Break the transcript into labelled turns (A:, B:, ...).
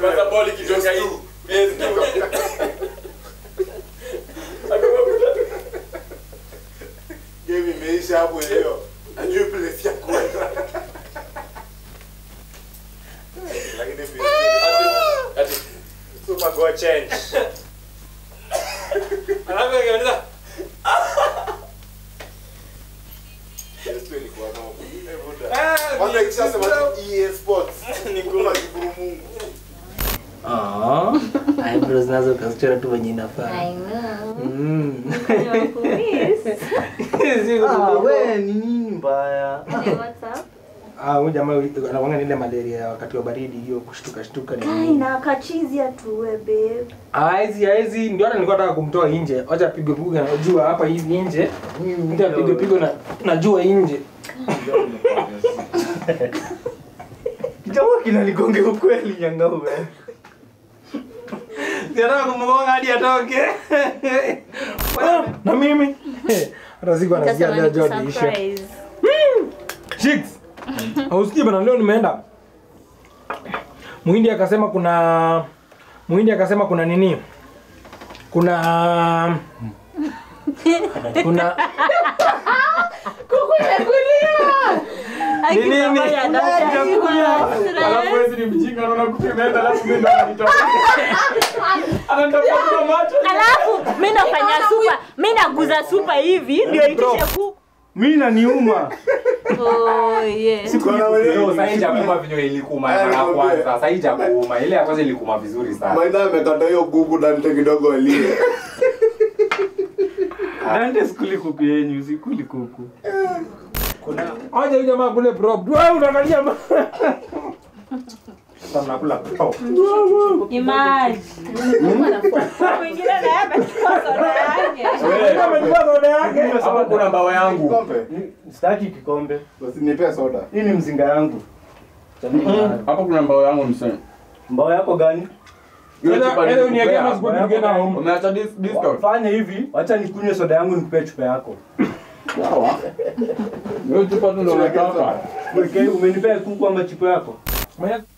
A: Sasa ball ikitoka hii. PS2.
B: Game imeisha hapo leo. Ajui place ya kwenda. Lakini PS2
A: Ati ati
C: Super go change.
A: alafu akiuliza
B: PS2 ilikuwa noma. Kwanza ikishasema tu EA Sports. Ni kuna kiburu Mungu.
D: Ah, eyebrows nazo ukazichora tu venye inafaa.
E: I know.
D: Mm.
E: Nimekumiss.
D: Ah, we ni nini mbaya?
E: Hey, what's up?
D: Ah, huyu jamaa anakuanga na ile malaria ya wakati wa baridi hiyo kushtuka shtuka ni.
E: Kai na kachizi atuwe babe.
D: Ah, hizi hizi ndio hata nilikuwa nataka kumtoa nje. Acha apigwe pigo na jua hapa hivi nje. Mtu apigwe pigo na na jua nje.
C: Kichwa kinanigonge ukweli nyangaume.
D: Nataka kumgonga hadi atoke. Na mimi hata siku anasikia
E: Nitasema
D: leo
E: ni
D: Jordan isha.
E: surprise.
D: Chicks. Hausikii bana leo nimeenda. Muhindi akasema kuna Muhindi akasema kuna nini? Kuna kuna
E: Aki
D: Ni nini?
E: mama ya dada.
A: alafu wewe ni mjinga unaona kupimeenda alafu mimi ndo nanitoka. Ananitafuta kwa macho.
E: Alafu mimi nafanya super, mimi naguza super hivi ndio itishe ku.
C: Mimi naniuma.
E: Oh yes.
B: Kuna wale-
A: Yo, sasa haijakuuma vinyo ilikuma mara ya kwanza. Sasa haijakuuma. Ile ya kwanza ilikuma vizuri sana.
B: Maina amekata hiyo gugu Dante kidogo alie.
C: Dante sikuli kuku yenyu, sikuli kuku.
D: kuna aje huyu jamaa kule prop. Wewe unaangalia ma- Sasa mnakula prop.
E: Imagine. Mwingine naye amechukua soda yake.
D: Wewe umechukua soda yake.
A: Hapo kuna mbao yangu.
B: Kikombe.
C: Sitaki kikombe.
B: Basi nipe soda.
C: Hii ni mzinga yangu.
A: Hapo kuna mbao yangu msee.
C: Mbao yako gani?
A: Hiyo
D: Sasa
A: chupa
D: ile uniwekea
A: nilikupea.
D: masipoti nikienda home.
A: Umeacha dis- discount?
C: Fanya hivi, wacha nikunywe soda yangu nikupee chupa yako.
A: Sawa. Hiyo chupa tu ndo nataka.
C: Weke, umenipea kuku ama chupa yako?
D: Mwenye-